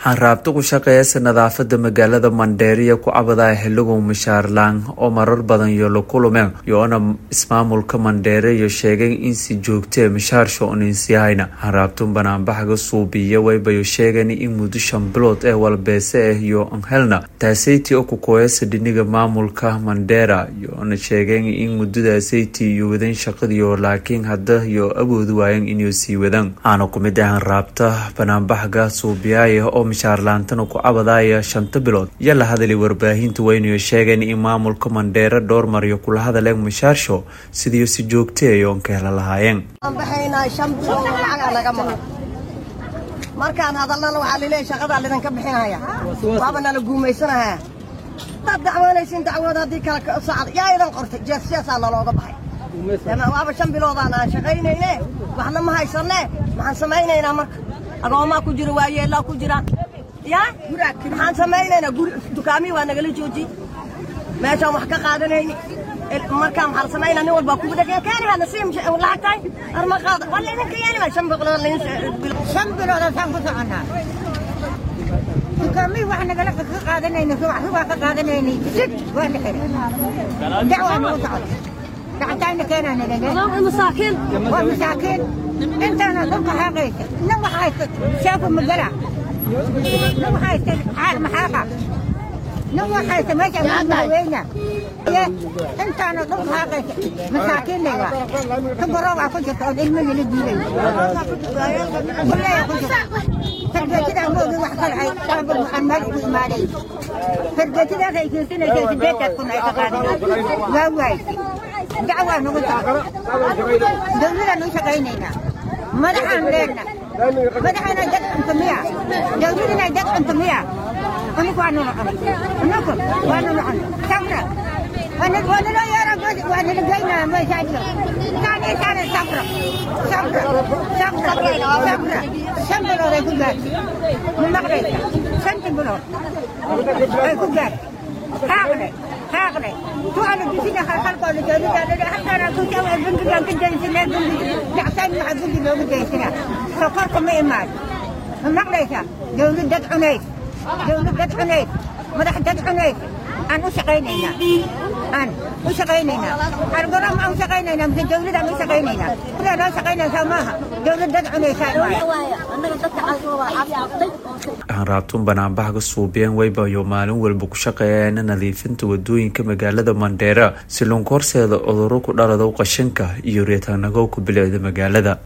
hanraabta ku shaqeeyasa nadaafada magaalada mandheeriya ku cabadaya xiligow mishaarlaan oo marar badan iyo la kulumeen yoona ismaamulka mandheeriya sheegay in si joogtee mishaarsha uninsyahayna hanraabtun banaanbaxga suubiya waybayo sheegan in muddo shan bilood ee walbeese ah iyo anhelna taaseyti oo kukoyasa dhiniga maamulka mandheera yoona sheegeen in muddadaaseytii iyo wadan shaqadiyo laakiin hadda iyo awoodi waayeen inay sii wadaan aana kumid ah hanraabta banaanbaxga suubiyaaya oo mishaarlaantana ku cabadaya shanta bilood iyo la hadalay warbaahinta weynayo sheegeen in maamulka mandheero dhowr maryo kula hadaleen mishaarsho sidiiyo si joogtay oon ka hela lahaayeen markaan hadalnana waxaa laleeyahy shaqadaa lidinka bixinaya waaba nala guumaysanahaa hadaad dacwoonaysin dacwood haddii kale sacad yaa idan qortay jeesjeesaa nalooga baxay waaba shan biloodaan aan shaqaynayne waxna ma haysanne maxaan samaynaynaa marka agoomaa ku jira waayeellaa ku jira yaa maxaan samaynaynaa guri dukaamihii waa nagala joojiy meeshaan wax ka qaadanayni markaa maxaa samaynaa nin walbaa kugu dhegeen kaanihaa nasiim lacagtahay arma qaada waa laydinka yeelima shan bilood shan bilood asaan ku soconnaa dukaamihii wax nagala ka qaadanayna subax subaa ka qaadanaynay sid waa la xiray dacwaa nagu socota lacagtaayna keenaa nalale masaakiin waa masaakiin intaana dhulka xaaqaysa nin wax haysta shaafu magala nin wax haysta caal maxaaqa nin wax haysta meesha madaxweyna intaana dhulka xaaqaysa masaakiin layga tubaroogaa ku jirta oo ilmo lala diiday buleeya ku jirta fargeetidaa moogi wax kale ay saabul waxaan meel ugu imaaday fargeetidaas ay keensanaysa sideedaad kun ay ka qaadanay waa waaysi dacwaa nagu socda dawladaan u shaqaynaynaa madaxaan leenna madaxaana dad cunto miya dawladana dad cunto miya anigu waa nala cunay anagu waa nala cunay sabra waa naloo yeera waa nala geynaa meeshaajiro saani saani sabra sabra sabra sabra shan bilood ay ku gaartay ma maqlaysa shanti bilood ay ku gaartay haaqle haaqle tuana bisina halkooda dawladda halkaana ku jawa bangigan ka daysanaa bangi dacsayn maxaa bangi loogu daysanaa sokorka ma imaan ma maqlaysa dawlad dad cunayd dawlad dad cunayd madax dad cunayd aan u shaqaynaynaa aan u shaqaynaynaa argoram aan u shaqaynaynaa mise dawlad aan u shaqaynaynaa sidaa loo shaqaynaysaa maaha dawlad dad cunaysaa hanraabtun banaanbaxga suubiyeen waybayo maalin walba ku shaqeeyaana nadiifinta wadooyinka magaalada mandheera si lunka horseeda cuduro ku dhalado qashinka iyo reetaanagowka bilicda magaalada